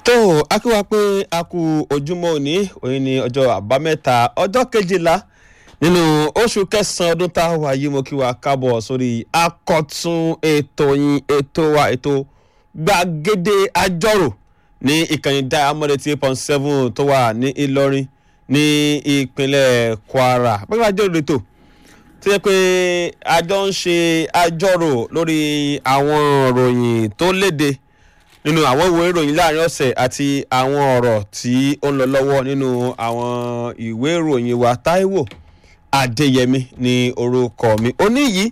tó a kí wa pé a kú ojúmọ́ òní òní ní ọjọ́ àbámẹ́ta ọjọ́ kejìlá nínú oṣù kẹsàn-án ọdún tá a wà yìí mo kí wa kábọ̀ sórí akọ̀tún ètò yín ètò wa ètò gbàgede àjọrò ní ìkànnì diamond eight point seven tó wà ní Ìlọrin ní ìpínlẹ̀ Kwara pẹ́ẹ́pẹ́ àjọrò ètò tó yẹ pé àjọ ń ṣe àjọrò lórí àwọn ìròyìn tó léde nínú àwọn ìwé ìròyìn láàrin ọ̀sẹ̀ àti àwọn ọ̀rọ̀ tí ó ń lọ lọ́wọ́ nínú àwọn ìwé ìròyìn wa Táíwò Adéyẹmí ní orúkọ mi òní yìí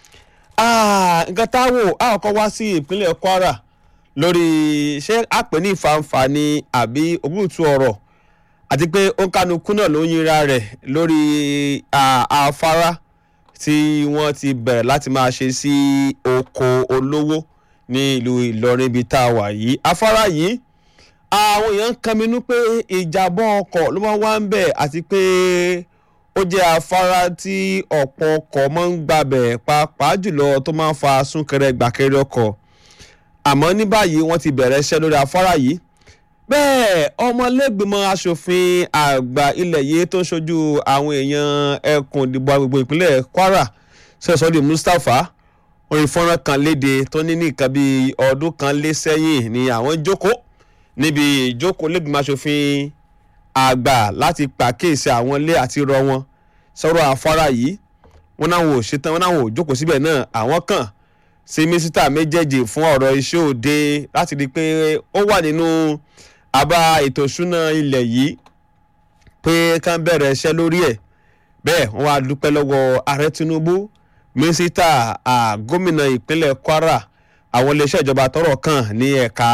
nǹkan Táíwò àkọ́kọ́ wá sí ìpínlẹ̀ Kwara lórí ṣé àpè ní ìfàǹfà ni àbí ògùntù ọ̀rọ̀ àti pé òǹkànùkù náà ló ń yinra rẹ̀ lórí afárá tí wọ́n ti bẹ̀rẹ̀ láti máa ṣe sí oko olówó ní ìlú Ìlọrin ibi tá a wà yìí afárá yìí àwọn èèyàn ń kànmínú pé ìjàbọ̀ ọkọ̀ ló máa wá ń bẹ̀ àti pé ó jẹ́ afárá tí ọ̀pọ̀ ọkọ̀ máa ń gbàbẹ̀ pàápàá jùlọ tó máa ń fa súnkẹrẹ gbàkẹrẹ ọkọ̀ àmọ́ ní báyìí wọ́n ti bẹ̀rẹ̀ iṣẹ́ lórí afárá yìí bẹ́ẹ̀ ọmọlẹ́gbìmọ̀ asòfin àgbà ilẹ̀ yìí tó ń ṣojú àwọn èèyàn ẹkùn ìdìbò agbègbè ìpínlẹ̀ Kwara sẹ́sọ́dì Mustapha orin fọ́nrán kan léde tó ní ní nǹkan bíi ọdún kan lé sẹ́yìn ni àwọn jókòó níbi ìjókòó lẹ́gbìmọ̀ asòfin àgbà láti pàkíyèsí àwọn ilé àti rọ wọn sọ̀rọ̀ afárá yìí wọn náà wò ṣetán wọn náà wò jókòó síbẹ̀ náà àwọn kan sí mínísítà méjèèjì fún ọ̀rọ̀ iṣẹ́ òde láti rí i pé ó wà nínú àbá ètò ìṣúná ilẹ̀ yìí pé kán bẹ̀rẹ̀ iṣẹ́ lórí ẹ̀ bẹ́ẹ̀ wọ́n wá dúpẹ́ lọ́wọ́ ààrẹ Tinubu mínísítà gómìnà ìpínlẹ̀ Kwara àwọn iléeṣẹ́ ìjọba tọ́rọ̀ kàn ní ẹ̀ka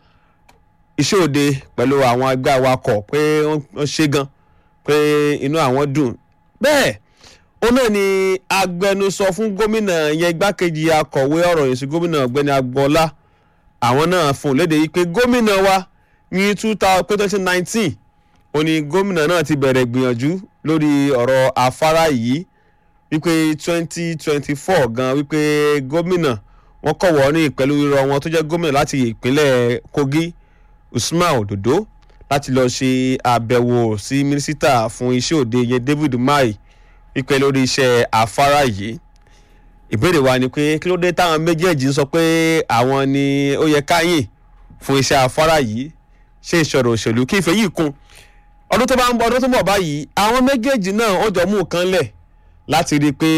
iṣẹ́ òde pẹ̀lú àwọn ẹgbẹ́ awakọ̀ pé wọ́n ṣe gan pé inú àwọn dùn bẹ́ẹ̀ ó náà ni agbẹnusọ fún gómìnà yẹn igbákejì akọ̀wé ọ̀rọ̀ yìí sí gómìnà ọ̀gbẹ́ni agbọ́lá àwọn náà fún léde yìí pé gómìnà wa ní two thousand nineteen ó ní gómìnà náà ti bẹ̀rẹ̀ gbìyànjú lórí ọ̀rọ̀ afárá yìí wípé twenty twenty four gan wípé gómìnà wọn kọ̀wọ́ ní pẹ̀lú irọ́ wọn tó jẹ́ gómìnà láti ìpínlẹ̀ Kogi Usman Ododo láti lọ ṣe àbẹ̀wò sí mínísítà fún iṣẹ́ òde yẹn David Mai wípé lórí iṣẹ́ afárá yìí ìbéèrè wa ni pé kí ló dé táwọn méjèèjì ń sọ pé àwọn ni ó yẹ káyìn fún iṣẹ́ afárá yìí ṣe ìṣòro òṣèlú kí ìfẹ́ yìí kún ọdún tó bá ń bọ̀ ọdún tó ń bọ̀ báyìí àwọn méjèèjì náà wọ́n jọ mú nǹkan lẹ̀ láti rí i pé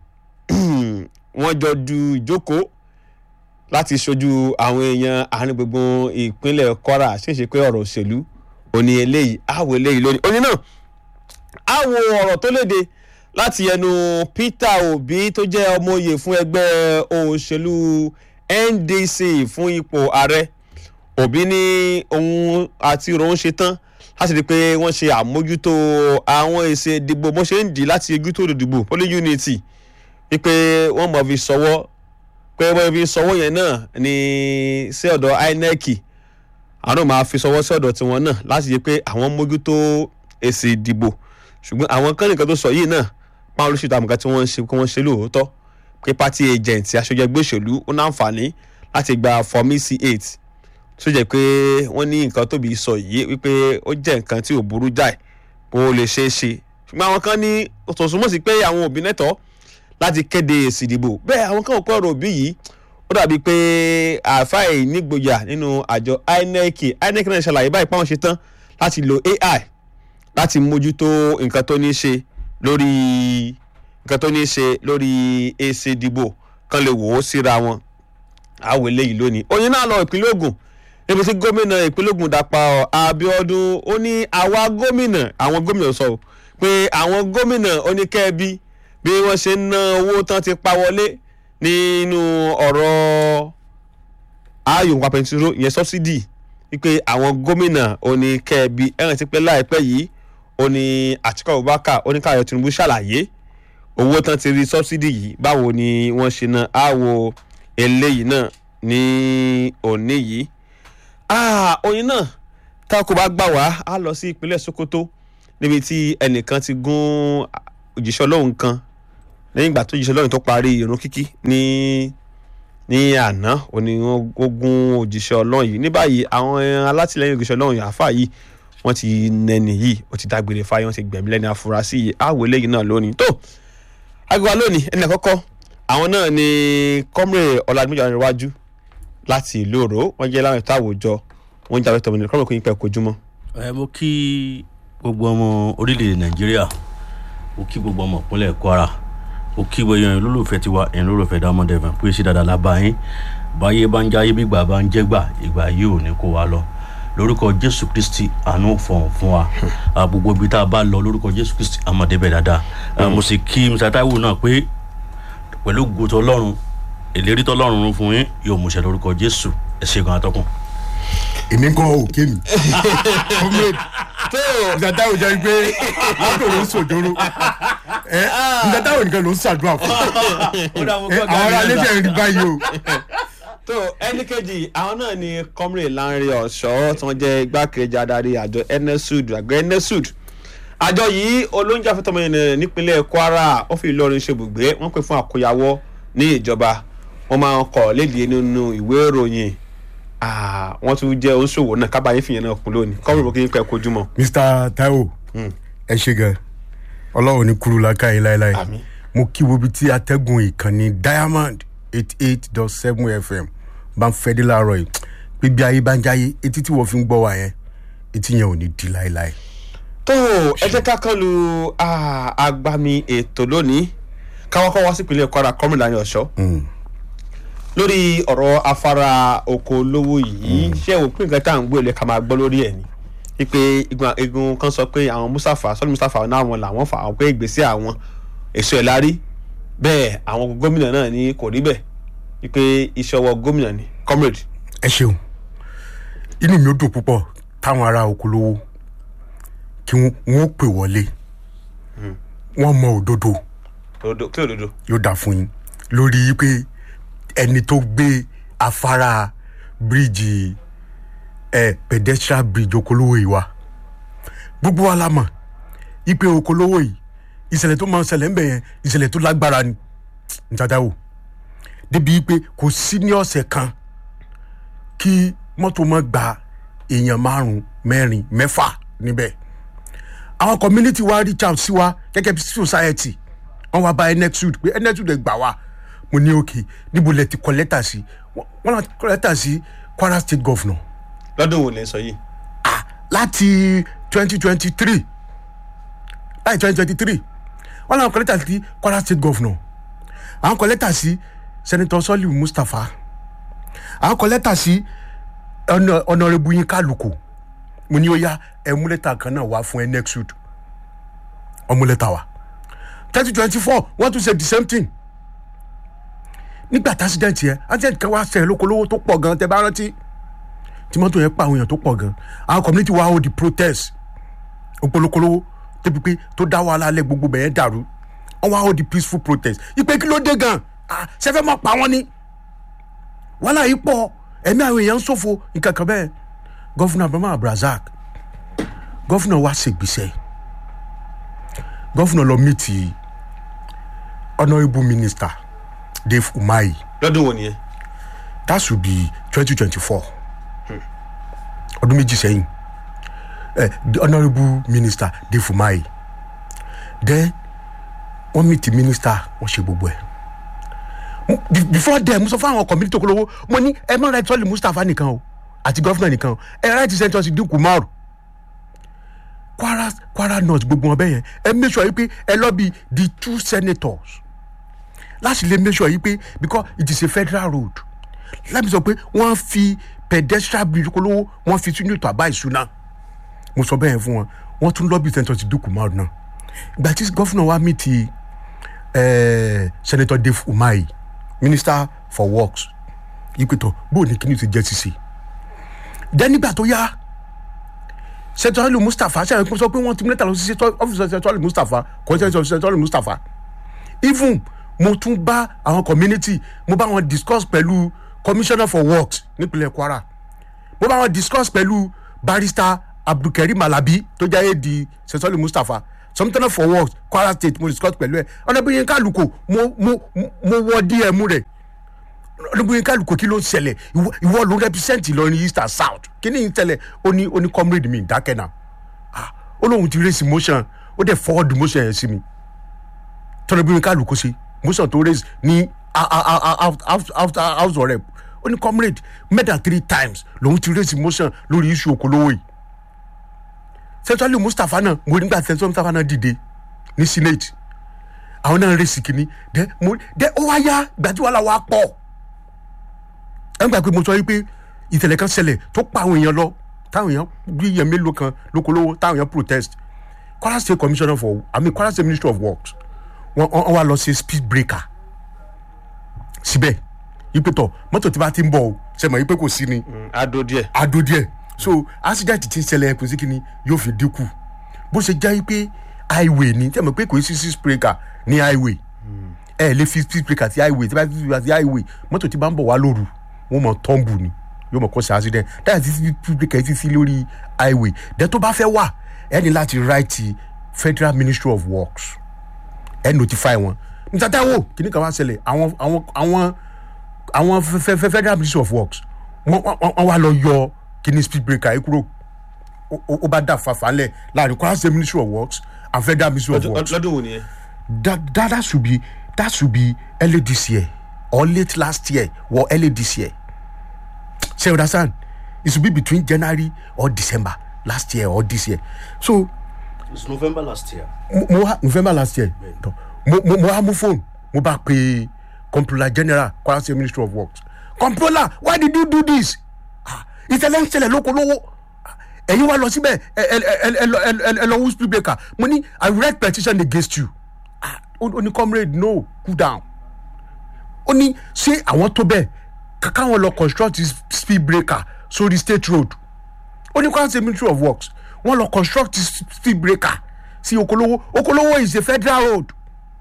wọ́n jọ du ìjókòó láti ṣojú àwọn èèyàn àárín gbùngbùn ìpínlẹ̀ Kwara ṣèṣe pé ọ̀rọ̀ òṣèlú òní eléyìí àwọ̀ eléyìí lónìí òní náà àwọ̀ ọ̀rọ̀ tó léde láti ẹnu Peter Obi tó jẹ́ ọmọ oyè fún ẹgbẹ́ òṣèlú NDC fún ipò ààrẹ Obi ní òun àti òun ṣe tán láti rí i pé wọ́n ṣe àmójútó àwọn èsì ìdìbò bó ṣe ń dì láti ojú tó dìbò poly unity wípé wọ́n mọ̀ fi sọwọ́ pé wọ́n fi sọwọ́ yẹn náà ní sí ọ̀dọ̀ INEC àwọn máa fi sọwọ́ sí ọ̀dọ̀ tiwọn náà láti rí i pé àwọn mójútó èsì ìdìbò ṣùgbọ́n àwọn kan nìkan tó sọ yìí náà páwọn olóṣèlú àmọ̀ká tí wọ́n ń ṣe kí wọ́n ṣe lóòótọ́ pé party agent aṣojú ẹgbẹ́ òṣèlú ó náǹfààní láti gba form C8 tó jẹ́ pé wọ́n ní nǹkan tóbi sọ yìí wípé ó jẹ́ nǹkan tí ò burú jáì bó lè ṣeé ṣe ṣùgbọ́n àwọn kan ní òtòsúnmọ́ sí pé àwọn òbí nẹ́tọ̀ọ́ láti kéde èsì ìdìbò bẹ́ẹ̀ àwọn kan ò pẹ́ ọ̀rọ̀ òbí yìí ó dàbí pé àfáì nígboyà nínú àjọ INEC INEC náà ṣàlàyé báyìí pé àwọn ṣe tán láti lo AI láti mójútó nǹkan tó ní í ṣe lórí nǹkan tó ní í ṣe lórí èsì ìdìbò kan lè wò ó síra wọn àwọ̀ eléyìí lónìí oyin náà lọ ìpínlẹ̀ Ògùn níbi tí gómìnà ìpínlẹ̀ Ògùn Dàpọ̀ Abíọ́dún ó ní àwa gómìnà àwọn gómìnà sọ pé àwọn gómìnà oníkẹ́ẹ̀bí bí wọ́n ṣe ń ná owó tán ti pa wọlé nínú ọ̀rọ̀ ayò nípa pẹntiró ìyẹn sọ́bsidì wípé àwọn gómìnà oníkẹ́ẹ̀bí ẹ̀rìn ti pẹ́ láìpẹ́ yìí ó ní Àtíkù Abubakar oníkàyọ̀ Tinubu ṣàlàyé owó tán ti rí sọ́bsidì yìí báwo ni wọ́n ṣe ná àwọ̀ eléyìí náà ní òní yìí oyin náà tá kò bá gbà wá á lọ sí ìpínlẹ̀ Sokoto níbi tí ẹnìkan ti gún òjíṣẹ́ Ọlọ́run kan lẹ́yìn ìgbà tó òjíṣẹ́ Ọlọ́run tó parí ìrun kíkí ní ní àná òní wọn gún òjíṣẹ́ ọlọ́run yìí ní báyìí àwọn alátìlẹyìn òjíṣẹ́ ọlọ́run yìí àáfà yìí wọ́n ti nẹni yìí ó ti dágbére fáyé wọ́n ti gbẹ̀mí lẹ́ni afurasí yìí àwọ̀ eléyìí náà lónìí tó agbègbè lónìí ẹni àkọ́kọ́ àwọn náà ni kọ́mrè ọ̀làdúnmíjà níwájú láti ìlú òró wọ́n jẹ́ láwọn ètò àwùjọ wọ́n ń jà lọ́tọ̀ ọmọnìyàn kọ́mrè kò ní pẹ́ kojúmọ́. ẹ mo kí gbogbo ọmọ orílẹ̀-èdè nàìjíríà mo kí gbogbo ọmọ ìpínlẹ̀ kwara mo kí gbogbo èèyàn olólùfẹ́ tiwa èèyàn olólùfẹ́ diamond fm pé ṣé dáadáa lábá yín báyé bá ń jáyé bí ìgbà bá ń jẹ́gbà ìgbà yìí ò ní kó wa lọ lórúkọ jésù kristi àánú fọ̀hún fún wa Ah, gbogbo ibi tá a bá lọ lórúkọ jésù kristi àmọ̀débẹ̀ dáadáa Ah, mo sì kí mr taiwo náà pé pẹ̀lú gòtò ọlọ́run ìlérí tọ́lọ́run fún yín yóò múṣẹ lórúkọ jésù ẹ ṣe gan atọ́kùn. èmi ń kọ́ òkè mi comrade ìdàdá ò jẹ́ pé látò ló ń sòjóró ẹ ìdàdá ò nìkan ló ń ṣàdúrà fún ẹ àwọn ará ilé tẹ̀ ń rí báyìí o tó ẹnì kejì àwọn náà ni kọ́mrè Lánrè Ọ̀ṣọ́ tí wọ́n jẹ́ igbákejì adarí àjọ enesud àgbẹ̀ enesud àjọ yìí olóúnjẹ afẹ́tọ́mọ ènìyàn nípínlẹ̀ Kwara ó fi Ìlọrin ṣe ibùgbé wọ́n pè fún àkóyawọ́ ní ìjọba wọ́n máa ń kọ̀ lédìí nínú ìwé ìròyìn Ah, wọ́n tún jẹ́ oníṣòwò náà kábàáyé fìyẹn náà kún lónìí kọ́mrè bó kí n pẹ́ kojú mọ́. mr taiwo ẹ ṣe gan ọlọ́run ní kúrú lákàyè láéláé Àmín. mo kí wo bí tí atẹ́gùn ìkànnì diamond eight eight dot seven fm bá ń fẹ́ dé láàárọ̀ yìí pé bí ayé bá ń jáyé etí tí wọ́n fi ń gbọ́ wa yẹn etí yẹn ò ní di láéláé. tó ẹ jẹ́ ká kán lu ah, agbami ètò lónìí káwọn kọ́ wá sí ìpínlẹ̀ Kwara kọ́mrè Lánrè Ọ̀ṣọ́ lórí ọ̀rọ̀ afárá oko olówó yìí ṣé o pín nǹkan tá à ń gbé ilé ká máa gbọ́ lórí ẹ̀ ni wípé igun igun kan sọ pé àwọn Mustapha sọ́ni Mustapha náà àwọn làwọn fà àwọn pé ìgbésẹ̀ àwọn èso ẹ̀ lárí bẹ́ẹ̀ àwọn gómìnà náà ní kò rí bẹ́ẹ̀ wípé iṣẹ́ ọwọ́ gómìnà ni comrade ẹ ṣeun inú mi ó dùn púpọ̀ táwọn ará okòlówó kí wọ́n pè wọlé wọ́n mọ òdodo òdodo kí òdodo yóò dà fún yín lórí pé ẹni tó gbé afárá bíríìjì ẹ pedestrian bridge okòlówó yìí wá gbogbo wa la mọ̀ ipe okòlówó yìí ìṣẹ̀lẹ̀ tó máa ń ṣẹlẹ̀ ń bẹ̀ yẹn ìṣẹ̀lẹ̀ tó lágbára ni njada o débi pé kò sí ní ọ̀sẹ̀ kan kí mọ́tò má gba èèyàn márùn mẹ́rin mẹ́fà níbẹ̀ àwọn community wa reach out sí wa gẹ́gẹ́ bí society wọ́n wá bá enexud pé enexud ẹ̀ gbà wá mo ní òkè níbo lẹ ti kọ lẹ́tà sí wọ́n náà kọ lẹ́tà sí Kwara state governor lọ́dún wo lè sọ yìí ah láti twenty twenty three láti twenty twenty three wọ́n náà kọ lẹ́tà sí Kwara state governor àwọn kọ lẹ́tà sí senator Soliu Mustapha àwọn kọ lẹ́tà sí Hon- honourable Yinka Aluko mo ní ó yá ẹ mú lẹ́tà kan náà wá fún enexud ọmú lẹ́tà wa twenty twenty four wọ́n tún ṣe the same thing nígbà tí accident yẹn accident kan wá ṣẹlẹ̀ lókolówó tó pọ̀ gan tẹ́ bá rántí tí mọ́tò yẹn pa àwọn èèyàn tó pọ̀ gan àwọn community wa hold the protest òpolókolówó débi pé tó dá wàhálà alẹ́ gbogbo bẹ̀yẹn dàrú wọ́n wá hold the peaceful protest ìpè kí ló dé gan ah ṣẹ́fẹ́ mọ̀ pa wọ́n ni wàhálà yìí pọ̀ ẹ̀mí àwọn èèyàn ń ṣòfò nǹkan kan bẹ́ẹ̀ gọ́fúnà Abraham Abrazak gọ́fúnà wa ṣègbésẹ̀ gọ́fúnà lọ mìtì honourable minister Dave Umahi lọ́dún wo nìyẹn that should be twenty twenty four ọdún méjì sẹ́yìn eh, the honourable minister Dave Umahi then wọ́n meet the minister wọ́n ṣe gbogbo ẹ̀ Mo- be- before then mo sọ fún àwọn community okolowo mo ní ẹ má right sọ́ọ̀lì Mustapha nìkan o àti gọ́fúnà nìkan o ẹ right senator Sidiku Umaru Kwara Kwara North gbogbo wọn bẹ́ẹ̀ yẹn ẹ make sure yìí pé ẹ lọ bí the two senators láti lè make sure yìí pé because it is a federal road láti sọ pé wọ́n fi pedestrian bridge kolówó wọ́n fi sínú ètò àbá ìṣúná mo sọ bẹ́ẹ̀ fún wọn wọ́n tún lọ́bì senator Sidiku Umaru náà ìgbà tí gọ́fúnà wa mi ti eh, senator Dave Umahi minister for works ìpètò bóò ní kíní ti jẹ́ sísè dẹ́ nígbà tó yá senator Ali Mustapha ṣe àyẹ̀kọ́ sọ pé wọ́n ti mílẹ̀tà lọ sí ọ́fíìsì senator Ali Mustapha kò sí senator Ali Mustapha even mo tún bá àwọn community mo bá wọn discuss pẹ̀lú commissioner for works nípínlẹ̀ Kwara mo bá wọn discuss pẹ̀lú barrister Abdulkareem Alabi tó jẹ́ AD senator Ali Mustapha commissioner for works Kwara state mo discuss pẹ̀lú ẹ̀ ọ̀nà bí Yínká Àlùkò mo mo mo wọ DM rẹ̀ ọdún kálukú kí ló ń ṣẹlẹ̀ ìwọ- ìwọ ló ń represent Ìlọrin east and south kí ni ń ṣẹlẹ̀ ó ní ó ní comrade mi dákẹ́ náà ah ó lóun ti raise motion ó dẹ̀ forward motion yẹn sí mi tọ́lá bí kálukú ṣe motion tó raise ní a- a- a- a- house- house- house house of rep ó ní comrade more than three times lòun ti raise motion lórí issue okòlówó yìí sẹ́ńtọ́lì mustapha náà mo nígbà tí sẹ́ńtọ́lì mustapha náà dìde ní senate àwọn náà rèsì kìíní dẹ mo dẹ ó wá yá gbàtí wàhálà wa pọ̀ ẹ ń gbà pé mo sọ yìí pé ìtẹ̀lẹ̀ kan ṣẹlẹ̀ tó pa àwọn èèyàn lọ táwọn èèyàn bí èèyàn mélòó kan lókolówó táwọn èèyàn protest Kwara State Commissioner for I mean Kwara State Ministry of Works wọ́n wọ́n wá lọ sí speed breaker síbẹ̀ yìí pé tọ̀ mọ́tò tí bá ti ń bọ̀ o ṣe mọ̀ yìí pé kò sí ni adó díẹ̀. ado díẹ̀ so accident ti ń ṣẹlẹ̀ kò sí kíni yóò fi dínkù bó ṣe jẹ́ pé highway ni tẹ́ mọ̀ pé kò sí speed breaker ní highway ẹ lè fi speed breaker sí highway tí bá fi speed breaker sí highway mọ́tò tí bá ń bọ̀ wá lóru wọ́n mọ̀ tọ́ǹbù ni yóò mọ̀ kó ṣe accident dáhà tí speed breaker ti sí lórí highway dẹ́ tó bá fẹ́ wà ẹ ní láti write federal ministry of works ẹ notify wọn níta táwọn kìnnì kan wá ṣẹlẹ̀ àwọn àwọn àwọn àwọn fẹ- fẹ- fẹ- federal ministry of works wọ́n wọ́n- wọ́n wá lọ yọ kìnnì speed breaker yìí kúrò Ó- ó ó bá dà fàfà lẹ̀ láàrin Kwara State ministry of works and federal ministry of works lọ́dún wo nìyẹn. that, that that should be that should be early this year or late last year or early this year so you understand it should be between January or December last year or this year so it's november last year. mo mo wá november last year tọ mo mo mo wá mú phone mo bá pe comptroller general Kwara State ministry of works comptroller why did you do this ah ìṣẹ̀lẹ̀ ń ṣẹlẹ̀ lóko lówó Ah, ẹ̀yin wá lọ síbẹ̀ ẹ ẹ ẹ ẹ lọ ẹ ẹ- ẹ lọ who speed breaker mo ní i read petition against you ah ó ó ní comrade no cool down ó ní ṣé àwọn tó bẹ́ẹ̀ kàkà wọn lọ construct this speed breaker sórí state road ó ní Kwara State ministry of works wọ́n lọ construct this speed breaker sí okolowo okolowo is a federal road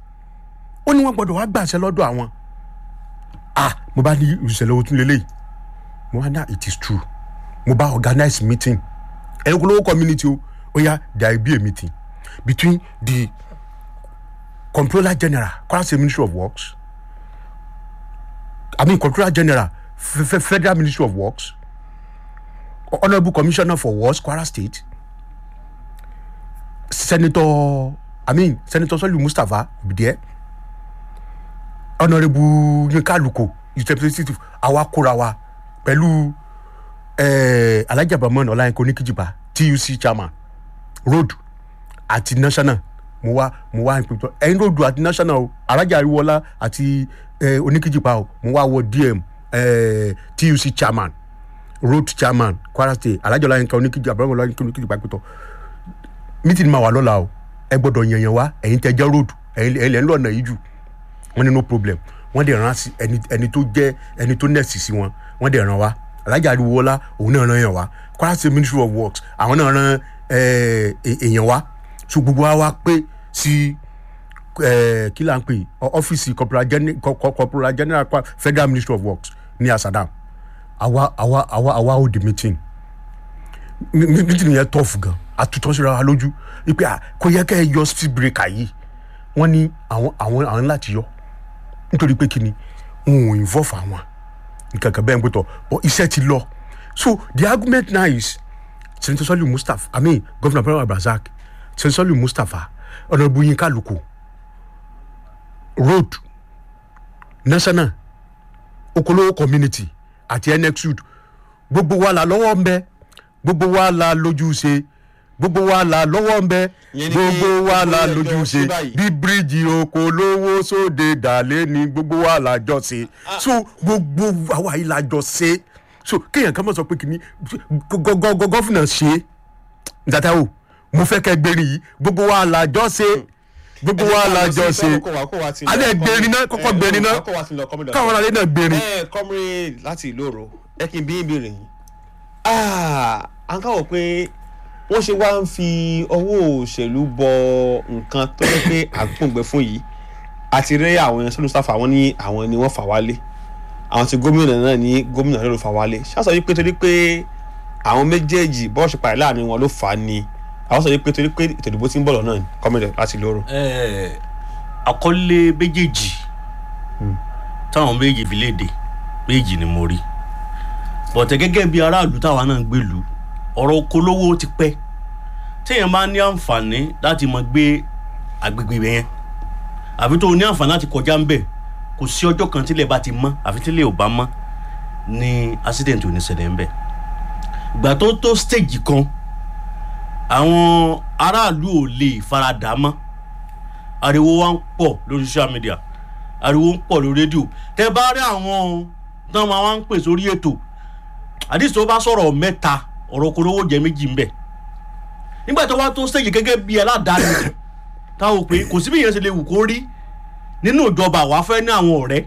ó ní wọ́n gbọ́dọ̀ wá gbàṣẹ lọ́dọ̀ àwọn ah mo bá ní ìṣẹ̀lẹ̀ òtún lélẹ́yìí mo wá ní it is true mo bá organize meeting ẹ̀yin okolowo community o ó yá there will be a meeting between the comptroller general Kwara State ministry of works i mean comptroller general F- F- federal ministry of works honourable commissioner for works Kwara State senator i mean senator Soliu Mustapha be there honourable Yinka Aluko his representative àwa kóra wa pẹ̀lú eh, Alhaji Abdulrahman Ọláyínká Oníkìjìbá TUC chairman road àti national mo wá mo wá ìpètò ẹyin road àti national o Alhaji Ariwola àti eh, Oníkìjìbá o mo wá wọ DM eh, TUC chairman road chairman Kwara State Alhaji Ọláyínká Oníkìjìbá Abdulrahman Ọláyínká Oníkìjìbá ìpètò meeting máa wà lọ́la o ẹ gbọ́dọ̀ yànyàn wá ẹ̀yin tẹ́ jẹ́ road ẹ̀yin ẹ̀yin lẹ́ ń lọ ọ̀nà yìí jù wọ́n ní no problem wọ́n dẹ̀ rán sí ẹni ẹni tó jẹ́ ẹni tó nẹ̀sì sí wọn wọ́n dẹ̀ rán wá Alhaji Ariwola òun náà rán yàn wá Kwara State Ministry of Works àwọn náà rán ẹ, ẹ, èèyàn wá so gbogbo wa wá pé sí ẹ, kí là ń pè ọ- ọ́fíìsì corporal gen- co- co- corporal general Kwa- Federal Ministry of Works ní Asadam àwa àwa àwa àwa hold the meeting mi- mi- meeting yẹn tough gan àtúntò síra wa lójú wípé à kò yẹ kẹ́ ẹ yọ speed breaker yìí wọ́n ní àwọn àwọn àwọn láti yọ nítorí pé kíni n ò involve àwọn nǹkan kan bẹ́ẹ̀ ń gbẹ́tọ̀ but iṣẹ́ ti lọ so the argument now is senator Soliu Mustapha i mean governor Abdulrahman Abdulrasaq senator Soliu Mustapha honourable Yinka Aluko road national okolowo community àti nxud gbogbo wa la lọ́wọ́ ń bẹ gbogbo wa la lójú ṣe gbogbo wa la lọ́wọ́ ń bẹ Ìyẹn ni gbogbo pé wa la gbogbo lójú ẹjọ́ ṣe sí báyìí. bí bíríìjì okòólówó sóde dàlẹ́ ni gbogbo wa la jọ ṣe so gbogbo àwa yìí la jọ ṣe so kéèyàn kan mọ̀ sọ pé kìíní gọ́gọ́ gọ́fìnà ṣe nígbàtà o mo fẹ́ kẹ́ gbérin yìí gbogbo wa la jọ ṣe gbogbo wa la jọ ṣe alẹ́ gbérin náà kọ́kọ́ gbérin náà káwọn alẹ́ náà gbérin. ẹ comrade láti ìlú òrò ẹ kí n bí ìbéèrè yìí à ń káwọ pé wọ́n ṣe wá ń fi ọwọ́ òṣèlú bọ nǹkan tó yẹ pé àgbọ̀ngbẹ fún yìí àti rí àwọn ẹ̀sán olùsáfà wọn ní àwọn ni wọ́n fà wálé àwọn tí gómìnà náà ní gómìnà ló fà wálé ṣáṣọ yìí pé torí pé àwọn méjèèjì bọ́ọ̀ṣì pàdé láàrin wọn ló fà á ni àwọn sọ yìí pé torí pé ètò ìdìbò tí ń bọ̀ lọ́nà comrade láti ìlú òrò. Eh, àkọlé méjèèjì táwọn méjèèjì fi léde méjì ni mo rí bọ̀tẹ̀ gẹ́gẹ́ bí aráàlú táwa náà ń gbèlú ọ̀rọ̀ okòólówó ti pẹ́ téèyàn bá ní àǹfààní láti mọ gbé agbègbè yẹn àfi tó o ní àǹfààní láti kọjá ń bẹ̀ kò sí ọjọ́ kan tílẹ̀ bá ti mọ́ àfi tílẹ̀ ò bá mọ́ ní accident ò ní ṣẹlẹ̀ ń bẹ̀ ìgbà tó tó stage kan àwọn aráàlú ò lè faradà mọ́ ariwo wa ń pọ̀ lórí social media ariwo ń pọ̀ lórí rédíò tẹ bá rí àwọn tán máa wá ń pè sórí ètò àdìsí tó bá sọ̀rọ̀ mẹ́ta ọ̀rọ̀ korowó jẹ́ méjì ń bẹ̀ nígbà tó wá tó stage gẹ́gẹ́ bí aládàáni táwọn pé kò síbi ìyẹn ṣe lè wù kó rí nínú ìjọba àwa fẹ́ ní àwọn ọ̀rẹ́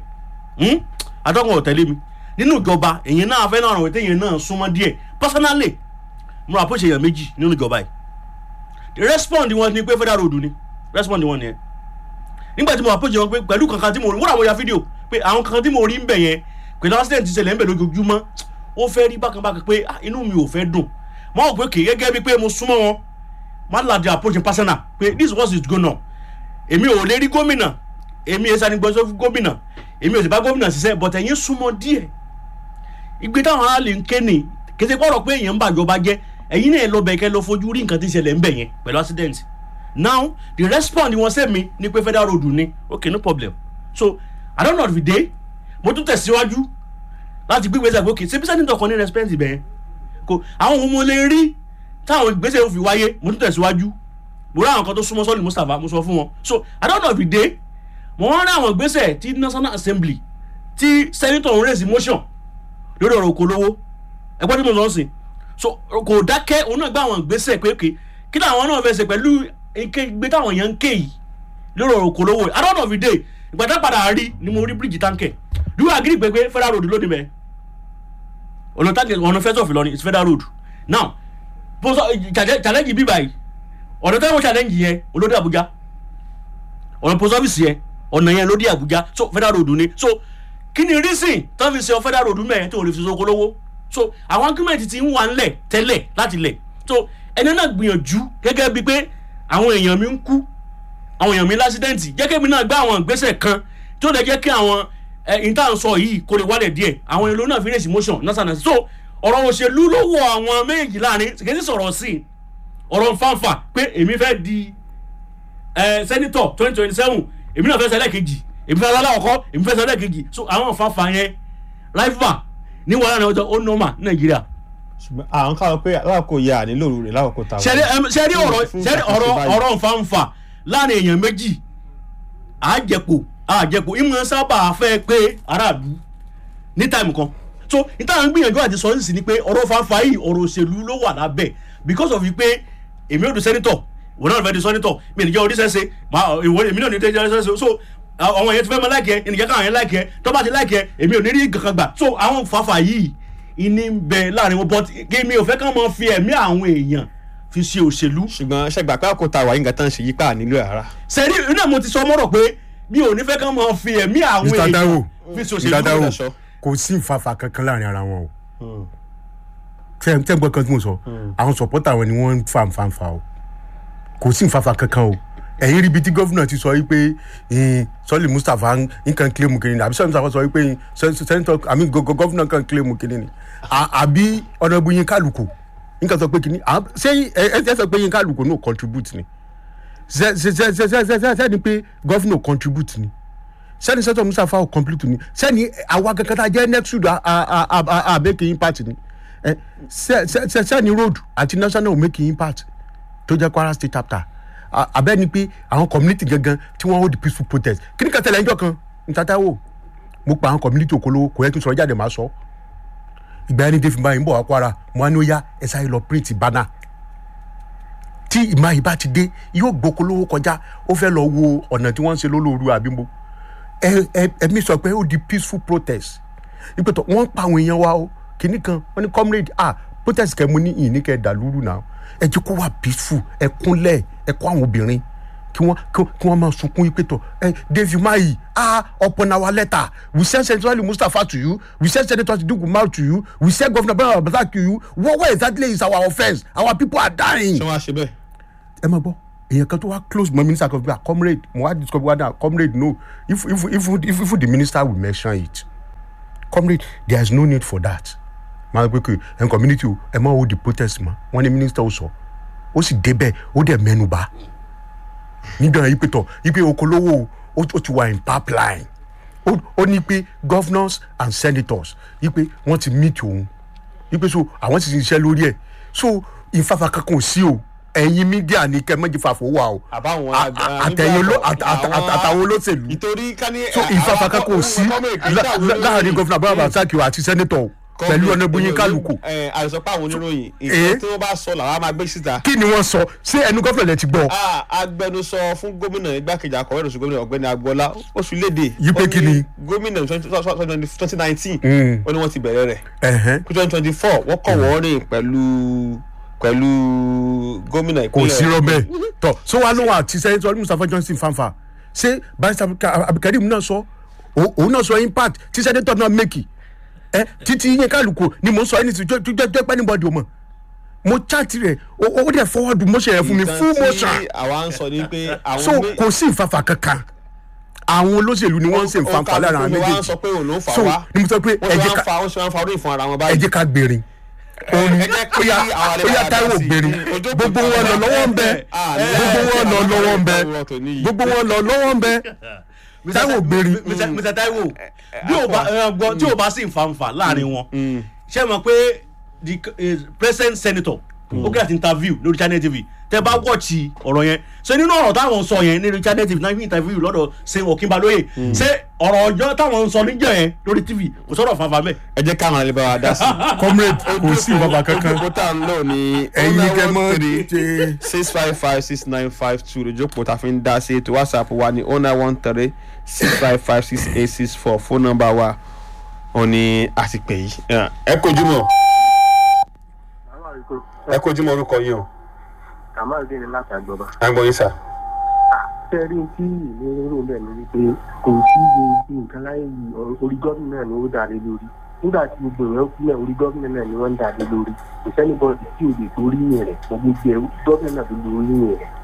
atọ́kùn ọ̀tẹ́lẹ̀ mi nínú ìjọba èyàn náà fẹ́ náà ràn wípé èyàn náà súnmọ́ díẹ̀ personally mo rà pòṣe èyàn méjì nínú ìjọba yìí respond wọn ni pé federal road ni respond wọn nìyẹn nígbà tí mo rà pòṣe wọn pé pẹ̀lú kankan tí mo rí wọ́n rà mo ya fídíò pé àwọn kankan tí mo rí ń bẹ̀ yẹn pẹ̀lú accident ti ṣẹlẹ̀ ń bẹ̀ lójoojúmọ́ ó fẹ́ rí bákan bákan pé inú mi ò fẹ́ dùn mo rò pé kì í gẹ́gẹ́ bí pé mo súnmọ́ wọn má láti approach personal pé this was it go now èmi ò lè rí gómìnà èmi ẹ̀ sani gbọ́sọ́ fún gómìnà èmi ò sì bá gómìnà ṣiṣẹ́ but ẹ̀yin súnmọ́ díẹ̀ ìgbé táwọn aráàlú ń ké ní kété kọ́rọ̀ pé èèyàn ń bàjọba jẹ́ ẹ̀yin náà lọ bẹ̀ kẹ́ lọ fojú rí nǹkan tí ń ṣẹlẹ̀ ń bẹ̀ yẹn pẹ̀lú accident now the response wọn sẹ́mi ní pé federal road ni okay no problem so i don't know if day mo tún tẹ̀síwájú láti gbé ìgbésẹ̀ pé okay ṣé bí sẹ́ni kan ní respect bẹ́ẹ̀ kò àwọn ohun mo lè rí táwọn ìgbésẹ̀ yóò fi wáyé mo tún tẹ̀síwájú mo rí àwọn kan tó súnmọ́ sọ́ọ̀lì mustapha mo sọ fún wọn so i don't know if day mo wọ́n rí àwọn ìgbésẹ̀ tí national assembly tí senator ń raise motion lórí ọ̀rọ̀ okòólówó ẹgbẹ́ tí mo lọ sí so kò dákẹ́ òun náà gbé àwọn ìgbésẹ̀ pé òkè kí làwọn náà fẹsẹ̀ pẹ̀lú ìgbé táwọn èèyàn ń ké yìí lórí ọ̀rọ̀ okòólówó i don't know if day ìgbà tá padà rí ni mo rí bíríìjì táǹkẹ̀ do you agree pé pé federal road lónìí mẹ́ ọ̀nà táǹkẹ̀ ọ̀nà first of Ìlọrin is federal road now challenge bíbá yìí ọ̀nà tẹ́wọ̀n challenge yẹn olóde Àbújá ọ̀nà post office yẹn ọ̀nà yẹn lóde Àbújá so federal road ni so kí ni reason tó fi ṣe federal road mẹ́rin tó lè fi soko lówó so àwọn argument ti ń wà ńlẹ̀ tẹ́lẹ̀ láti lẹ̀ so ẹni náà gbìyànjú gẹ́gẹ́ bíi pé àwọn èèyàn mi ń kú àwọn èèyàn mi lásídẹ́ǹtì jẹ́kẹ́ mi náà gbé àwọn ìgbésẹ̀ kan tó lè jẹ́ kí àwọn ìtàn sọ yìí kó lè wálẹ̀ díẹ̀ àwọn èèyàn náà fi rèsì motion násánà so ọ̀rọ̀ òṣèlú ló wọ àwọn méjì láàrin kì í sọ̀rọ̀ sí i ọ̀rọ̀ nfànfà pé èmi fẹ́ di sẹ́nitọ̀ twenty twenty seven èmi náà fẹ́ sẹ́lẹ̀ kejì èmi fẹ́ sẹ́lẹ̀ ọkọ èmi fẹ́ sẹ́lẹ̀ kejì so àwọn nfànfà yẹn rival ní wàhálà náà ọjọ́ ó nọ́mà ní nàìjíríà. ṣùgbọ́n àwọn káwọn pé aláàkó ya nílò rẹ̀ lákòókò táwọn. sẹ́rí ọ̀rọ̀ sẹ́rí ọ̀rọ̀ ọ̀rọ̀ nfànfà láàrin èèyàn méjì àjẹpọ̀ àjẹpọ̀ ìmọ̀ sábà fẹ́ pé aráàlú ní táìmù kan so ìtàn gbìyànjú àti sọ nísìsiyìí ni pé ọ̀rọ̀ fanfa yìí ọ̀rọ̀ òṣèlú ló wà lábẹ́ because of pé èmi ò di sẹ́nitọ̀ wọ́n náà fẹ́ di sẹ́nitọ̀ mi ò ní jẹ́ oníṣẹ́ṣe èmi náà ní jẹ́ oníṣẹ́ṣe so àwọn yẹn ti fẹ́ mọ láìkẹ́ ènìyàn káwọn yẹn láìkẹ́ tó bá ti láìkẹ́ èmi ò ní rí kankan gbà so àwọn fanfa yìí ìní ń bẹ láàrin wọn but èmi ò fẹ́ kàn máa fi ẹ̀mí àwọn èèyàn fi ṣe òṣèlú. ṣùgbọ́n ṣẹgbà pé àkótá wà yín gàtàn ṣe yípa nílò ara. sẹ́rí iná mo ti sọ mọ́rọ̀ pé mi ò ní fẹ́ kàn máa fi ẹ̀mí àwọn Mr. Taiwo èèyàn fi ṣe Mr. Taiwo òṣèlú. kò sí ìfafa kankan láàrin ara wọn o tẹ tẹ gbọ́ kan tí mo sọ àwọn sọpọ́tà wọn ni wọ́n ń fa nfanfa o kò sí nfafa kankan o ẹ̀yin ríbi tí gọ́fúnà ti sọ yìí pé sọ́ọ̀lì Mustapha nǹkan kílẹ̀mù kìnìún ni àbí sọ́ọ̀lì Mustapha sọ yìí pé sẹ́ńtọ̀ àmì gọ́fúnà kan kílẹ̀mù kìnìún ni àbí ọ̀nàbù yín kálukú nǹkan sọ pé kìnìún ṣé ẹ ẹ sọ pé yín kálukú no contribute ni sẹ́ni pé gọ́fúnà contribute ni sẹ́ni sẹ́tọ̀ Mustapha ò complete ni sẹ́ni àwa kankan tá a jẹ́ next week àbẹ́kẹ́ impact ni sẹ́ni road àti national make impact tó jẹ́ Kwara state chapter abẹ́ni pé àwọn community gangan tí wọ́n hold peaceful protest kí ni kan tẹ̀lé ẹjọ́ kan ntata wo mo pa àwọn community òkolo kò yẹ kí n sọ̀rọ̀ jáde máa sọ ìgbà yẹn ní david bayi ń bọ̀ wá Kwara mo á ní ó yá ẹ sáré lọ print banner tí ìmọ̀ àyè bá ti dé yóò gbókolówó kọjá ó fẹ́ lọ wo ọ̀nà tí wọ́n ń ṣe lólóoru àbímbo ẹ̀mí sọ pé ó di peaceful protest ìpètò wọ́n pa àwọn èèyàn wa o kìnnì kan wọ́n ní comrade ah protest kẹ́ mo ní ìní kẹ́ dàlúrù náà ẹ jẹ́ kó wà peaceful ẹ kúnlẹ̀ ẹ kó àwọn obìnrin kí wọ́n kí wọ́n máa sunkún ìpètò ẹ David Mayi ah upon our letter we send Senator Mustapha to you we send Senator Sidiku Umar to you we send Governor Bala Abdulrasaq to you what what exactly is our offence our people are dying. ṣé wọ́n á ṣe bẹ́ẹ̀. ẹ máa gbọ́ èèyàn kan tó wá close mọ minister kan fún comrade mo wá discover wá dáa comrade no if if if if if the minister will mention it comrade there is no need for that máa gbé pé ẹ̀ community o ẹ̀ máa hold the protest mọ́ wọ́n ní minister ó sọ ó sì débẹ̀ ó dẹ̀ mẹ́nu bà nígbà yìí pé tọ̀ yìí pé okolówó ó ó ti wà in pipeline ó ó ní pé governors and senators yìí pé wọ́n ti meet òun yìí pé so àwọn ti ṣiṣẹ́ lórí ẹ̀ so ìfafa kankan ò sí o ẹ̀yin mídíà ní kẹ́ mọ́jì fàfọ́ wà o àbáwọn A- a- àtẹ̀yìn oló- àt- àt- àt- àtàwọn olóṣèlú ìtorí ká ní. so ìfafa kankan ò sí lá- lá- láàrin gọ́fìnà bàbá àtàkì àti sẹ́nitọ̀ pẹ̀lú ọ̀nà ìbúyín kálukú àìsàn pé àwọn oníròyìn Eh? ìṣe tí wọ́n bá sọ làwọn á máa gbé síta. kí ni wọ́n sọ ṣé ẹnu gọ́fìnà lẹ ti gbọ́ Ah, agbẹnusọ fún gómìnà igbákejì akọ̀wé ìròsùn gómìnà ọ̀gbẹ́ni agboola oṣù léde. Yí pé ó kí ní ni? gómìnà twenty nineteen Mm. ó ní wọ́n ti bẹ̀rẹ̀ rẹ̀ ẹ̀hẹ́n twenty twenty four wọ́n kọ̀ wọ́n rìn pẹ̀lú pẹ̀lú gómìnà kò ìpínlẹ̀ sí rọ́bẹ̀ tọ̀ so wàá lóun àti sẹ́nitọ̀ mustapha johnson fanfa ṣé barista abdulkareem náà sọ Ó- òun náà sọ impact tí sẹ́nitọ̀ náà mẹ́kì ẹ títí yín kálukú ni mò ń sọ ẹni tí jẹ́ pẹ́ níbọ̀dì o mọ̀ mo chat rẹ̀ ó ó dẹ̀ forward motion yẹn fún mi full motion nǹkan tí àwa ń sọ ni pé so àwọn mé- kò sí ìfafa kankan àwọn olóṣèlú ni wọ́n ń ṣe ìfanfa lára àwọn wa ń méjèèjì sọ pé òun ló ń fà so wá ni mo sọ pé wọ́n ẹ ṣe jẹ́ wá ń ká fa wọ́n ṣe wá ń fa orí ìfún ara wọn ẹ báyìí. jẹ́ ká gbèrè òun ẹ jẹ́ kí óyá àwọn àlejò óyá àdá táíwò sí. gbèrè Ojú kò gbogbo tó wọn lọ bá lọ́wọ́ ń bẹ Ah, gbogbo wọn lọ lọ́wọ́ ń bẹ ọ̀rọ̀ tòní yìí. gbogbo wọn lọ lọ́wọ́ ń bẹ táíwò gbèrè Mr. Mr. Taiwo bí o bá ẹ, gbọ́ tí o bá sì ń fanfa láàrin wọn ṣé mọ̀ pé the eh, present senator ó gé àti interview lórí channel tv tẹ bá wọ́ọ̀chì ọ̀rọ̀ yẹn ṣe nínú ọ̀rọ̀ táwọn sọ yẹn lórí channel tv náà fi interview lọ́dọ̀ ṣe òkínbalóye ṣé ọ̀rọ̀ ọjọ́ táwọn sọ níjọ́ yẹn lórí tv kò sọ̀rọ̀ fanfa mẹ́. ẹ jẹ́ káwọn àlejò bá wa dá sí i. comrade kò sí ìfafa kankan ojókòó tá à ń lò ní ẹ̀yin kẹ́ mọ́ three six five five six nine five two lójókòó tá a fi ń dá sí ètò whatsapp wa ní oh nine one three six five five six eight six four phone number wa ò ní àtìpẹ́ yìí. ẹ kojú mọ́ ẹ kojú mọ́ orúkọ yìí o kàmáàdé ni láti àjọba. àgbọ̀n yín sà. ṣé rí tí ìlú rò bẹ́ẹ̀ ni wípé kò sí gbogbo nǹkan láyé yìí ọ̀rọ̀- orí gómìnà ni ó dà lé lórí nígbà tí gbogbo èèyàn kú náà orí gómìnà náà ni wọ́n ń dà lé lórí kò sẹ́ni bọ́ọ̀dì tí ò lè torí yẹn rẹ̀ gbogbo ẹ̀ gómìnà náà ló lórí yẹn rẹ̀.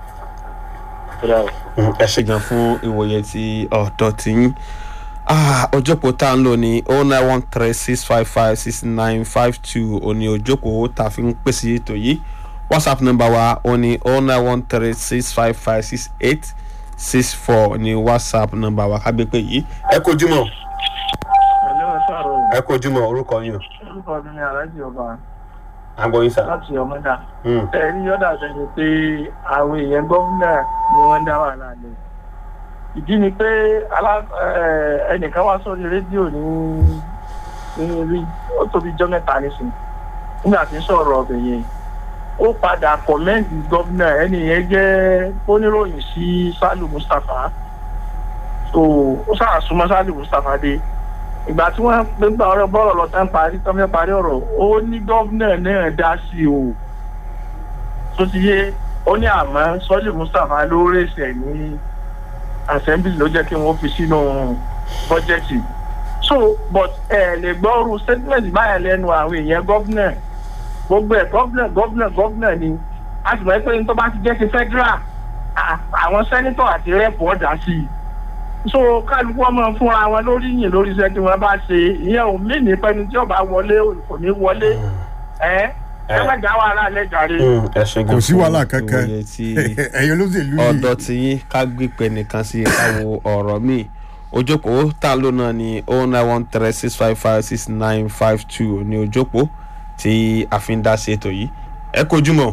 ẹ ṣe gan fún ìwòye tí ọ̀dọ́ ti yín ojókòó tá à ń lò ní oh nine one three six five five six nine five two òní ojókòó tá a fi ń pèsè ètò yìí whatsapp number wa ó ní oh nine one three six five five six eight six four ní whatsapp number wa ká gbé pé yìí. ẹ kojú mọ ẹ̀lẹ́ ẹ̀ sọ̀rọ̀ ẹ kojú mọ orúkọ yín o orúkọ mi ni aláàjì ọba àgbọ̀n yín sà. láti ọmọdà ẹ̀rí yọ̀dà sẹ́ni pé àwọn èèyàn gómìnà ni wọ́n ń dá wàhálà lẹ̀ ìdí ni pé alá- ẹ, ẹnìkan wá sórí rédíò ní ní rí ó tóbi jọ́ mẹ́ta nísìnyí nígbà tí ń sọ̀rọ̀ ọbẹ̀ yẹn ó padà kọ̀mẹ́ǹtì gómìnà ẹni yẹn jẹ́ oníròyìn sí Sálù Mustapha tó ó sàásùmọ́ Sálù Mustapha dé ìgbà tí wọ́n gbé gba ọ̀rọ̀ bọ́ọ̀rọ̀ lọ tán parí tán fẹ́ parí ọ̀rọ̀ ó ní gómìnà náà dá sí o tó ti yé ó ní àmọ́ Sọ́lì Mustapha ló rèsẹ̀ ní assembly ló jẹ́ kí wọ́n fi sínú bọ́jẹ́tì so but ẹ lè gbọ́ ọrù statement báyẹn lẹ́nu àwọn èèyàn gómìnà gbogbo ẹ̀ gómìnà gómìnà gómìnà ni a sì mọ̀ pé ní tó bá ti jẹ́ ti federal à- àwọn sẹ́nitọ̀ àti rẹ́pù ọ̀dà sí i so kálukú ọmọ fúnra wọn lórí yìn lórí iṣẹ́ tí wọ́n bá ṣe ìyẹn ò mí ní pẹ́ni tí ọba wọlé kò ní wọlé ẹ ẹ má já wàhálà lẹ́jàre. ẹ ṣe gan kò sí fún wàhálà kankan ìwòye tí ẹ̀yin olóṣèlú yìí ọ̀dọ̀ tí yín ká gbígbẹ́ nìkan sí ká wo ọ̀rọ̀ míì ojókòó tá a lò náà ní oh nine one three six five five six nine five two ní ojókòó tí a fi ń dá sí ètò yìí ẹ kojú mọ́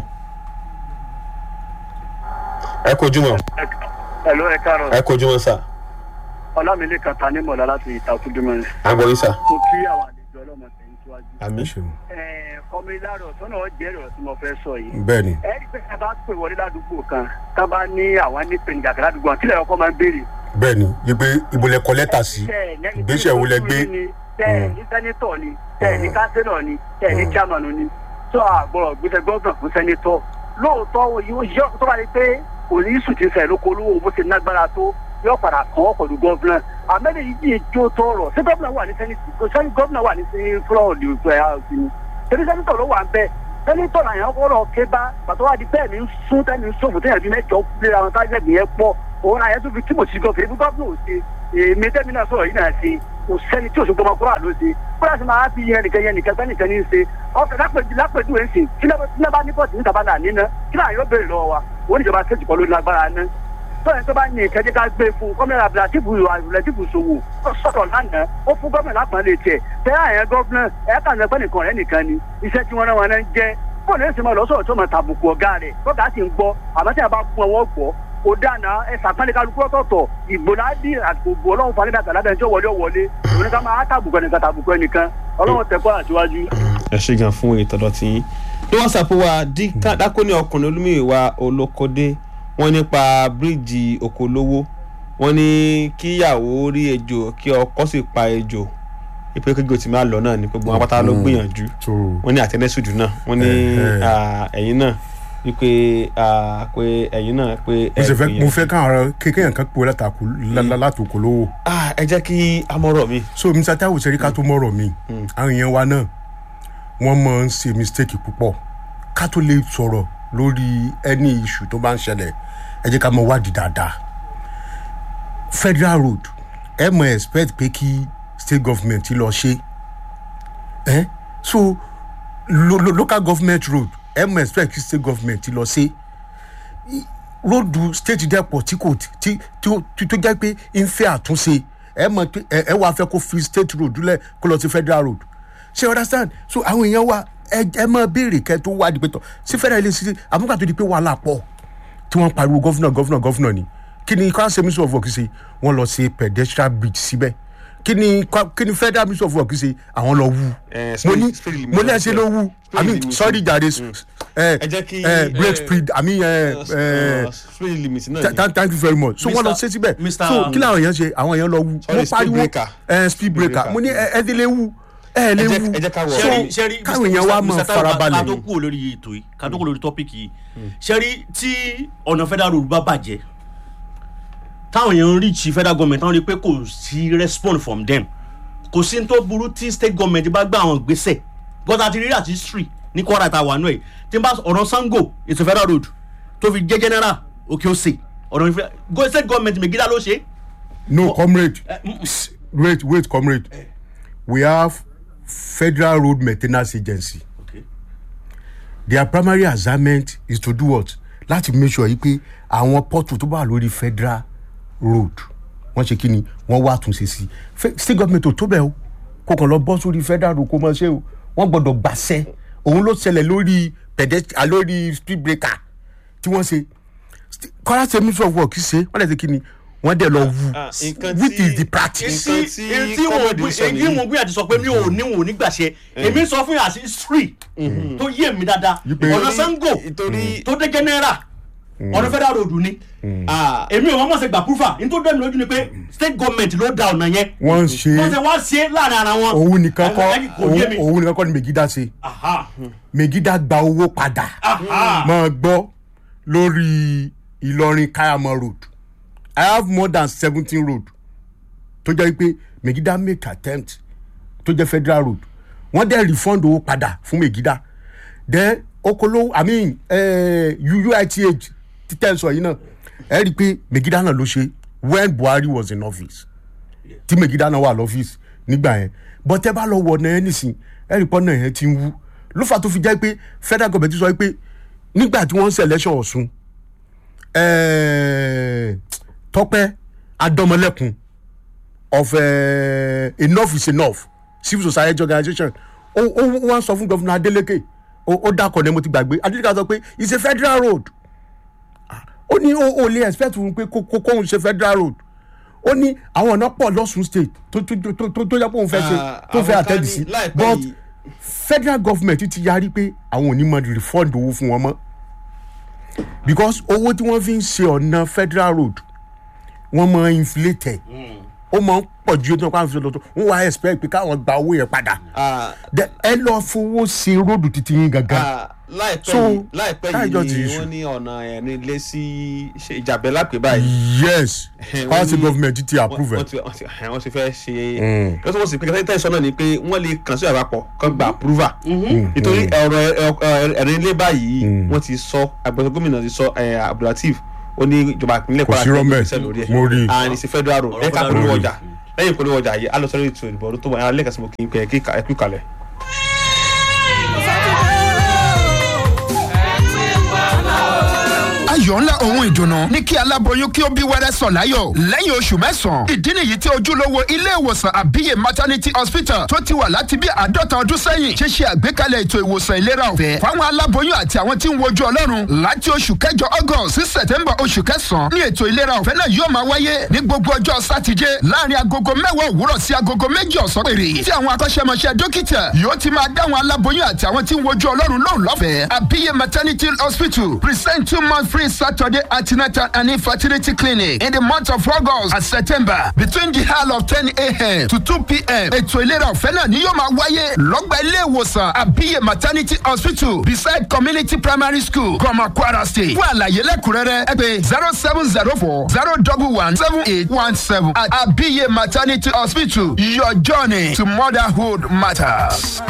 ẹ kojú mọ́ Hello, ẹ káàárọ̀. ẹ kojú mọ́ sà Ọlámilé kan ta ní mọ̀lá láti ìtakùdùmọ̀. àgbọ̀ yín sà. Mo kí àwọn àlejò ọlọ́mọ tẹ̀yìn síwájú. àmì Ọmọ ìlàrọ̀ tọ́nà jẹ́rìí ọ̀rọ̀ tí mo fẹ́ sọ yìí. bẹ́ẹ̀ ni Ẹ rí pé ẹ bá pè wọlé ládùúgbò kan, tá bá ní àwọn ní pènijà kan ládùúgbò kan, kílẹ̀ ọkọ máa ń béèrè. bẹ́ẹ̀ ni wípé ìbòlẹ̀ kọ lẹ́tà sí ìgbésẹ̀ wo lẹ gbé Tẹ́ẹ̀ ní sẹ́nitọ̀ ni, tẹ́ẹ̀ ní kánsílọ̀ ni, tẹ́ẹ̀ ní chairman ni. Tó àgbọ̀rọ̀ gbèsè gbọ́dọ̀ fún sẹ́nitọ̀. Lóòótọ́ yóò yọ tó bá rí pé kò ní sùn ti sẹ̀ lóko olówó bó ṣe nágbára tó yóò padà kàn ọ́ pẹ̀lú gọ́fúnà. Àmẹ́lẹ̀ yìí yìí jó tọrọ. Ṣé gọ́fúnà wà ní sẹ́nitì? Ṣé gọ́fúnà wà ní sí fúlọ̀ọ̀dì ìfẹ́ ààfin? Ṣé sẹ́nitọ̀ ló wà ń bẹ̀? sẹ́nitọ̀ náà yẹn kọ́ lọ ké bá pàtó wá di bẹ́ẹ̀ ní sún tẹ́ni sófò tẹ́yàn bí mẹ́jọ léra wọn tájẹ́gbìn yẹn pọ̀ òun náà yẹn tún fi tí mo sì gọ fèrè fún gọ́ọ̀nù ò ṣe èmi tẹ́mi náà sọ̀rọ̀ yìí náà ṣe kò sẹ́ni tí òṣogbo ọmọkúrò àlọ́ ṣe kúrò sí máa fi yẹn nìkan yẹn nìkan gbẹ́ nìkan ní í ṣe ọ̀fẹ́ lápẹ̀jù ẹ̀ ń sìn tí náà bá ní pọ̀tì níta bá náà níná kí náà yóò béèrè lọ́wọ́ wa wọ́n níjọba ṣèjì kọ́ lórí lágbára ná tọ́yìn tó bá ní ìkẹ́jẹ́ ká gbé fún gómìnà abdulhatibu abdulhatibu sowo ó sọ̀rọ̀ lánàá ó fún gómìnà lápọ̀nlé tiẹ̀ tẹ́ àyẹn gómìnà ẹ̀ kàn lẹ́pẹ́ nìkan rẹ̀ nìkan ni iṣẹ́ tí wọ́n rán wọn náà ń jẹ́ bọ́ọ̀lù ẹ̀sìn máa lọ sọ̀rọ̀ tó máa tàbùkù ọ̀gá rẹ̀ tọ́gà sì ń gbọ́ àmọ́ tí a bá fún ọwọ́ gbọ́ kò dáná ẹ sàpẹ́lẹ̀ kálukú ọ̀tọ̀ọ̀tọ̀ ìgbòládì àgbògbò ọlọ́run fani dàgbà lábẹ́ ẹjọ́ wọlé ọ̀wọ́lé òun ká máa tàbùkù ẹnìkan tàbùkù ẹnìkan ọlọ́run tẹ̀kọ́ àtiwájú. ẹ ṣe gan fún ìtọ́dọ̀ tí yín ní whatsapp wa dákóní ọkùnrin olúmíwèwà olókódé wọn nípa bíríìjì òkòlówó wọn ní kíyàwó rí ejò kí ọkọ sì pa ejò ìpè kéjò tí máa lọ náà ni gbogbo wọn pátá ló gbìyànjú so wọn ní àtẹnẹsùdù náà wọn ní Eh, eh. ah, ẹ̀yin náà wípé ah, pé ẹ̀yin náà pé mo sì fẹ́ mo gbìyànjú. fẹ́ káwọn ọ̀rọ̀ kékeré kan pé látàkù látòkò lówó Ah, ẹ jẹ́ kí amọ̀rọ̀ mi so mr taiwo ṣe rí ká tó mọ̀rọ̀ mi àwọn èèyàn wa náà wọ́n máa ń ṣe mistake púpọ̀ ká tó lè sọ̀rọ̀ lórí any issue tó bá ń ṣẹlẹ̀ ẹ jẹ́ ká mọ wádìí dáadáa federal road ẹ mọ expect pé kí state government lọ ṣe ẹ so lo, lo, local government road ẹ mọ expect kí state government lọ ṣe róòdù state depot tí kò tí tí ó- tí tó jẹ́ pé ń fẹ́ àtúnṣe ẹ mọ̀ pé ẹ ẹ wàá fẹ́ kó fi state road lẹ̀ kó lọ sí federal road ṣe you understand so àwọn èèyàn wa ẹ ẹ máa béèrè kẹ tó wá di pé tọ sí federal ilé sí àbúkà tó di pé wàhálà pọ̀ tí wọ́n pariwo gọ́fúnà gọ́fúnà gọ́fúnà ni kí ni council ministry of work ṣe wọ́n lọ ṣe pedestrian bridge síbẹ̀ kí ni kwa- kí ni federal ministry of work ṣe àwọn lọ wú Eh, mo speed- ní speed limit mo ní ẹ ṣe ló wú i mean limit. sorry jare ẹ Ẹ jẹ́ kí, ẹ break eh, speed i mean ẹ ẹ speed limit náà Th- ni. thank thank you very much so wọn lọ Mr. ṣe síbẹ̀ Mr. so kí làwọn èèyàn ṣe àwọn èèyàn lọ wú Sorry, mo speed pariwo breaker. ẹ speed breaker breaker. mo ní ẹ ẹ délé wú ẹ ẹ lé Ẹ jẹ́- wú ẹ jẹ́ ká wọ̀ so ọ́. sẹ́rí káwọn èèyàn wa mọ̀ ká tó farabalẹ̀ kúrò lórí ètò yìí ká tó kúrò lórí tọ́pìkì yìí sẹ́rí tí ọ̀nà federal road bá bàjẹ́ táwọn èèyàn ń reach federal government táwọn rí i pé kò sí respond from them kò sí ní tó burú tí state government bá gbé àwọn gbèsè gọ́tà àti rírí àti history ní kwara ta wà nù ẹ̀ tí n bá ọ̀nà sango ètò federal road tó fi jẹ́ general òkè òsè ọ̀nà ìfẹ́ go- state government megida ló ṣe é no comrade Eh, mm, S- wait wait comrade we have federal road maintenance agency okay. their primary assignment is to do what láti make sure yìí pé àwọn pọ́tù tó bá wà lórí federal road wọ́n ṣe kí ni wọ́n wá àtúnṣe sí i Fe- state government ò tó bẹ́ẹ̀ o kò kàn lọ bọ́ sórí federal road kó mọ̀ ṣe o wọ́n gbọ́dọ̀ gbàṣẹ òun ló ṣẹlẹ̀ lórí pedestrian lórí speed breaker tí wọ́n ṣe St- Kwara State Ministry of work ṣe wọ́n lè ṣe kí ni wọ́n dẹ̀ lọ wú Ah, nǹkan which tí- is the practice. nǹkan tí tí èyí tí wọn comrade gbé sọ èyí nìyí. wọn gbé àti sọ pé mi ò ní wọn ò ní gbàṣẹ èmi sọ fún yàrá sí history tó yé mi dáadáa Wípé- ọ̀nà sango nítorí tó dé general ọ̀nà federal road ni ah, èmi ò mọ̀ ṣe gbà púfà ní tó dẹ́mi lójú ni pé state government ló da ọ̀nà yẹn wọ́n ń ṣe wọ́n ṣe wá ṣe láàrin ara wọn òun nìkan kọ́ Ẹ- ẹ- kò yé mi òun- òun nìkan kọ́ ni megida ṣe Aha, megida gba owó padà aha. máa gbọ́ lórí ìlọrin kayamọ road i have more than seventeen road tó jẹ́ pé megida make attempt tó jẹ́ federal road wọ́n dẹ̀ refund owó padà fún megida then okolo i mean eh, uith títẹ̀ sọ yìí náà ẹ rí i pé megida náà ló ṣe when buhari was in office tí megida náà wà lọ́fíìsì nígbà yẹn but ẹ bá lọ wọ ọ̀nà yẹn nísìn ẹ rí i pé ọ̀nà yẹn ti ń wú ló fà tó fi jẹ́ pé federal government sọ pé nígbà tí wọ́n ń ṣe election ọ̀sùn eh, tọpẹ adọmọlẹkùn of uh, enough is enough civil society organisation ó ó wọ́n sọ fún gọ́fúnà adeleke ó ó dákọ̀ ní mo ti gbàgbé adeleke sọ pé it's a federal road Ah, ó ní ó ó lè expect fún un pé kó kó kóun ṣe federal road ó ní àwọn ọ̀nà pọ̀ lọ́sùn state tó tó tó tó tó yẹ kó òun fẹ́ ṣe Ah, tó fẹ́ àwọn àtẹ́dì kan sí ní láìpẹ́ but yìí- federal government ti yarí pé àwọn ò ní mọ refund owó fún wọn mọ́ because owó tí wọ́n fi ń ṣe ọ̀nà federal road wọ́n mọ inflate ẹ̀ ó máa ń pọ̀ ju ètò ìpamọ́ fi lọ́tọ̀ wọ́n wá expect pé káwọn gba owó yẹn padà Ah, Then ẹ lọ fowó ṣe róòdù títí yín gangan ah, láìpẹ́ So, yìí láìpẹ́ káyọ̀jọ́ yìí ti ni issue. wọ́n ní ọ̀nà ẹ̀rin ilé sí ṣe ìjàbẹ́ lápẹ́ báyìí yes Eh, power wọ́n state ní- government ti wọ́n approve wọ́n ẹ̀ ti wọ́n ti ẹ̀, wọ́n ti fẹ́ ṣe Mm. lọ́sọ̀ wọ́n sì pé kẹ́tẹ́ ìsọ náà ni pé wọ́n lè kàn sí àpapọ̀ kán gba approval nítorí ọ̀rọ̀ ẹ̀rin ilé báyìí wọ́n ti sọ agbẹ̀sọ̀ gómìnà ti sọ eh, abdulateef ó ní ìjọba ìpínlẹ̀ Kò sí rọ́mbẹ́. ìgbésẹ̀ lórí ẹ̀ Mo rí i. and it's a federal road Ọ̀rọ̀ ẹ̀ka federal polówó road. ọjà lẹ́yìn polówó ọjà yìí alọ́sọ̀rọ̀ ètò ìdìbò ọdún tó wà lẹ́ẹ̀kan sí mo kì í pẹ́ ẹ̀kú kalẹ̀. ayọ̀ ńlá ohun ìdùnnú ní kí aláboyún kí ó bí wẹ́rẹ́ sọ̀ láyọ̀ lẹ́yìn oṣù mẹ́sàn-án ìdí nìyí tí ojúlówó ilé ìwòsàn àbíyè maternity hospital tó ti wà láti bí àádọ́ta ọdún sẹ́yìn ṣe ṣe àgbékalẹ̀ ètò ìwòsàn ìlera ọ̀fẹ́ fáwọn aláboyún àti àwọn tí ń wojú ọlọ́run láti oṣù kẹjọ august sí september oṣù kẹsàn-án ní ètò ìlera ọ̀fẹ́ náà yóò máa wáyé ní gbogbo ọjọ́ sátidé láàrin agogo mẹ́wàá òwúrọ̀ sí agogo méjì ọ̀sán péré tí àwọn akọ́ṣẹ́mọṣẹ́ dókítà yóò ti máa dáwọn aláboyún àti àwọn tí ń wojú ọlọ́run lóhùn lọ́fẹ̀ẹ́ àbíyè maternity hospital present two month free saturday antenatal and infertility clinic in the month of august and september between the hour of ten a.m. to two p.m. ètò ìlera ọ̀fẹ́ náà ni yóò máa wáyé lọ́gbà ilé ìwòsàn àbíyè maternity hospital beside community primary school gọmọ kwara state fún àlàyé lẹ́kùnrẹ́rẹ́ ẹ pé zero seven zero four zero double one seven eight one seven at àbíyè maternity hospital your journey to motherhood matters.